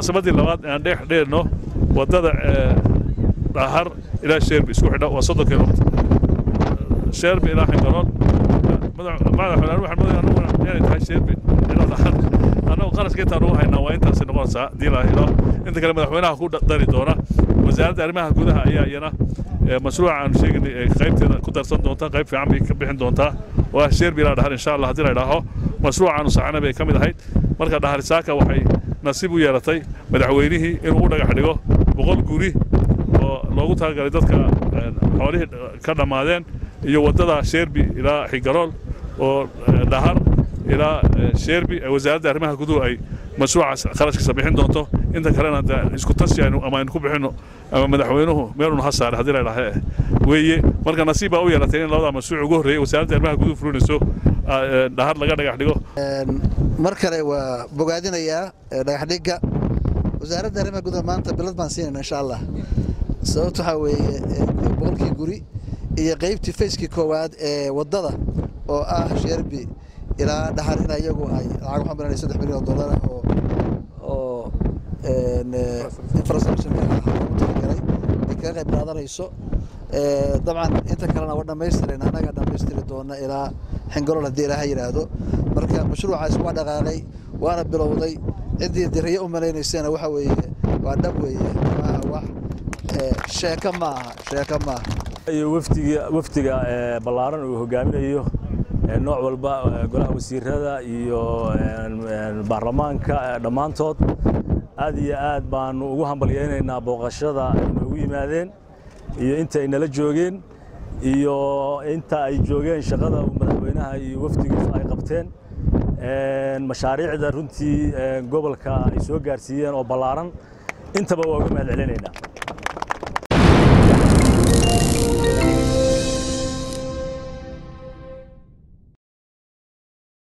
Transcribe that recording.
munaasabaddii labaad aan dhex dheerno waddada dhahar ilaa sheerbi isku xidha waa soddon kilomitr sheerbi ilaa xingaroon madaxweyne waxaan moodaya anuguna inay tahay sheerbi ilaa dhahar annagu qarashka intaan ugu haynaa waa intaasay noqonaysaa haddii la helo inta kale madaxweynaha ku dari doona wasaaradda arrimaha gudaha ayaa iyana mashruuca aanu sheegaynay qaybteeda ku darsan doonta qayb fiican bay ka bixin doontaa waa sheerbi ilaa dhahar insha allah haddii la idhaaho mashruucaanu saxana bay ka mid ahayd marka dhaharisaaka waxay nasiib u yeelatay madaxweynihii inuu u dhagax dhigo boqol guri oo loogu talagalay dadka xoolihii ka dhammaadeen iyo waddada sheerbi ilaa xigarool oo dhahar ilaa sheerbi wasaaradda arrimaha guduhu ay mashruucaas kharashkiisa bixin doonto inta kalena isku tashi ama aynu ku bixinno ama madaxweynuhu meelun ha saare haddii la idhaahe weeye marka nasiib baa u yeelatay in labadaa mashruuc ugu horreeyey wasaaradda arrimaha guduhu fulinayso dhahar laga dhagax dhigo mar kale waa bogaadinayaa dhagaxdhigga wasaaradda arrimaha gudaha maanta bilad baan siinayna insha allah sababto waxaa weeye boqolkii guri iyo qaybtii fayskii koowaad ee waddada oo ah sheerbi ilaa dhahar in iyagu ay lacag waxaan bilanay saddex milyan oo dollar oo oo infrastructure talagalay ay kaga qayb qaadanayso dabcan inta kalena waa dhammaystiran annaga dhammaystiri doona ilaa xingalool haddii ilaaha yidhaahdo marka mashruucaas waa dhaqaalay waana bilowday ciddii dirayo u malaynaysana waxa weeye waa dhab weeye maaha wax sheeko maaha sheeko maaha iyo wafdiga wafdiga ballaaran uu hogaaminayo nooc walba golaha wasiirada iyo baarlamaanka dhammaantood aad iyo aad baanu ugu hambalyaynaynaa booqashada ay noogu yimaadeen iyo inta ay nala joogeen iyo inta ay joogeen shaqada madaxweynaha iyo wafdigiisu ay qabteen mashaariicda runtii gobolka ay soo gaarsiiyeen oo ballaaran intaba waa uga mahad celinaynaa